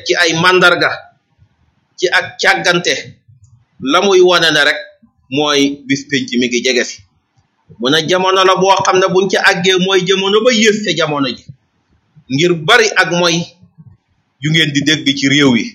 teg ci ay màndarga ci ak càggante la muy wane ne rek mooy bis penc mi ngi jege si mu ne jamono la boo xam ne buñ ci àggee mooy jamono ba yées te jamono ji ngir bari ak mooy yu ngeen di dégg ci réew yi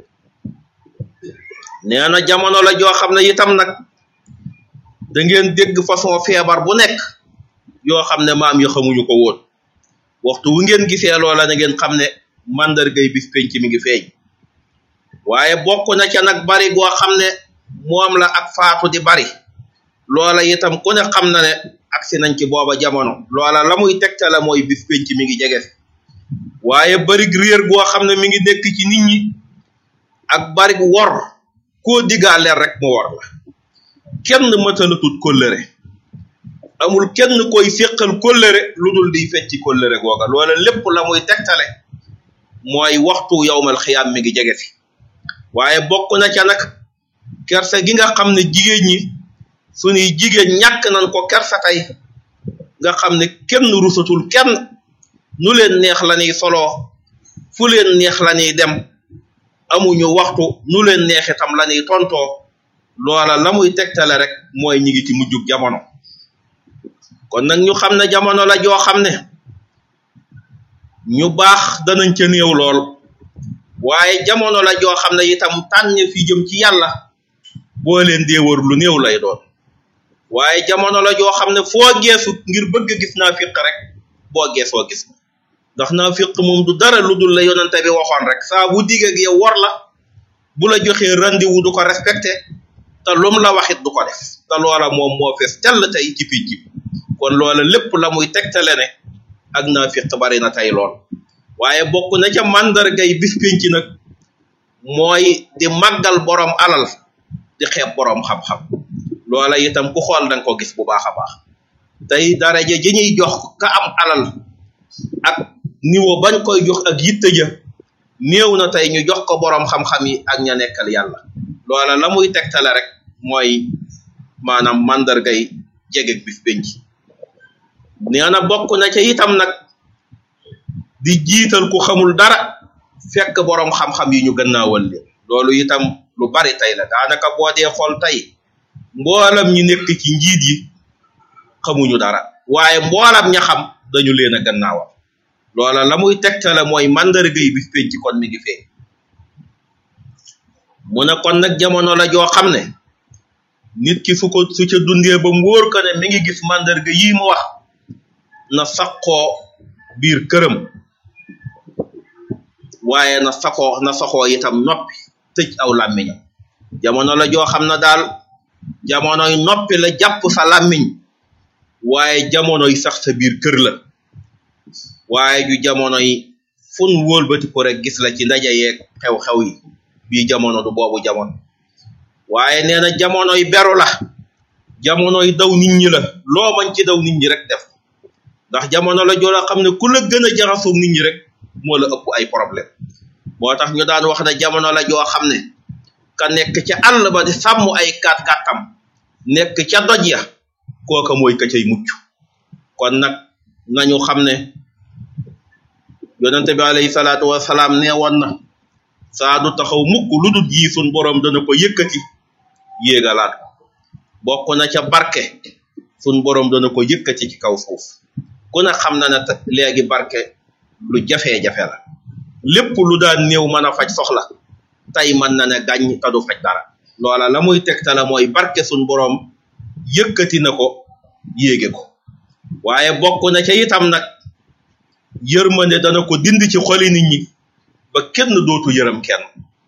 nee na jamono la joo xam ne itam nag da ngeen dégg façon feebar bu nekk yoo xam ne maam yi xamuñu ko woon waxtu wu ngeen gisee loola na ngeen xam ne màndargay bis penc mi ngi feeñ waaye bokk na ca nag bari goo xam ne moom la ak faatu di bari loola itam ku ne xam na ne agsi nañ ci booba jamono loola la muy tegtale mooy bis penc mi ngi jege waaye bari réer goo xam ne mi ngi nekk ci nit ñi ak bari wor koo digaaleel rek mu wor la kenn mëtalatut kóllëre amul kenn koy féqal kóllëre lu dul di fecci kóllëre googa loola lépp la muy tegtale mooy waxtu yowmal xiyaam mi ngi jege si waaye bokk na ca nag kersa gi nga xam ne jigéen ñi suñuy jigéen ñàkk nañ ko kersa tey nga xam ne kenn rusatul kenn nu leen neex la ñuy soloo fu leen neex la ñuy dem amuñu waxtu nu leen neex itam la ñuy tontoo loola la muy tegtale rek mooy ñi ngi ci mujjug jamono kon nag ñu xam ne jamono la joo xam ne ñu baax danañ ca néew lool waaye jamono la joo xam ne itam tànn fi jëm ci yàlla boo leen dee wër lu néew lay doon waaye jamono la joo xam ne foo geesu ngir bëgg gis naa fiq rek boo geesoo gis ndax naa fiq moom du dara lu dul la yonante bi waxoon rek saa bu digg ak yow war la bu la joxee rendez-vous du ko respecté te lum la waxit du ko def te loola moom moo fees tell tey ci picc kon loola lépp la muy tegtale ne ak naa fiq bari na tey lool waaye bokk na ca màndargay bis penc nag mooy di màggal borom alal di xeeb borom xam-xam loola itam ku xool danga ko gis bu baax a baax tey daraja ji ñuy jox ka am alal ak niveau bañ koy jox ak yitte ja néew na tey ñu jox ko borom xam-xam yi ak ña nekkal yàlla loola la muy tegtale rek mooy maanaam màndargay jegeg bis penc nee na bokk na ca itam nag di jiital ku xamul dara fekk borom xam-xam yi ñu gannaawal leen loolu itam lu bari tey la daanaka boo dee xool tey mboolam ñi nekk ci njiit yi xamuñu dara waaye mboolam ña xam dañu leen a gannaawal loola la muy tegtale mooy màndarga yi bis penc kon mi ngi fee mu ne kon nag jamono la joo xam ne nit ki su ko su ca dundee ba mu wóor ko ne mi ngi gis màndarga yii mu wax na saxoo biir këram waaye na saxoo na saxoo itam noppi tëj aw làmmiñam jamono la joo xam ne daal jamonoy noppi la jàpp sa làmmiñ waaye jamonoy sax sa biir kër la waaye ju jamonoy fun wóolbati ko rek gis la ci ndaje yeeg xew-xew yi bii jamono du boobu jamono waaye nee na jamonoy beru la jamonoy daw nit ñi la loo mañ ci daw nit ñi rek def ndax jamono la joo la xam ne ku la gën a jaxasoog nit ñi rek moo la ëpp ay problème moo tax ñu daan wax ne jamono la joo xam ne ka nekk ca àll ba di sàmm ay kat katam nekk ca doj ya kooka mooy ka cay mucc kon nag nañu xam ne yonente bi alayhi salaatu wasalaam nee woon na saa du taxaw mukk lu dul yi sun borom dana ko yëkkati yéegalaat ko bokk na ca barke sun borom dana ko yëkkati ci kaw suuf ku ne xam na ne léegi barke lu jafe-jafe la lépp lu daan néew mën a faj soxla tey mën na ne gàññ te du faj dara loola la muy tegtala mooy barke sun borom yëkkati na ko yéege ko waaye bokk na ca itam nag yërmande dana ko dind ci xoli nit ñi ba kenn dootu yërëm kenn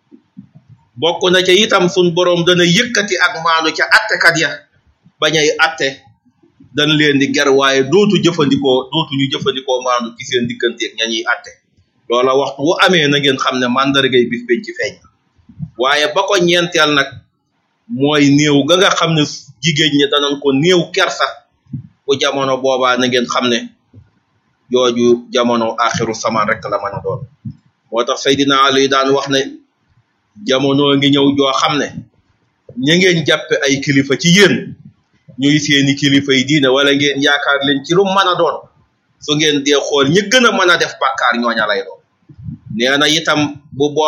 bokk na ca itam sun borom dana yëkkati ak maanu ca attekat ya bañay atte dañ leen di ger waaye dootu jëfandikoo dootu ñu jëfandikoo maanu ci seen digganteeg ña ñuy atte loola waxtu wu amee na ngeen xam ne mandargay bis penc ci feeñ waaye ba ko ñeenteel nag mooy néew ga nga xam ne jigéen ñi danañ ko néew kersa bu jamono boobaa na ngeen xam ne jooju jamono axiru samaan rek la mën a doon moo tax Seydina Ali daan wax ne jamono ngi ñëw joo xam ne ña ngeen jàppe ay kilifa ci yéen ñuy seeni kilifa yi diine wala ngeen yaakaar leen ci lu mën a doon su ngeen dee xool ñi gën a mën a def bàkkaar ñooña lay doon nee na itam bu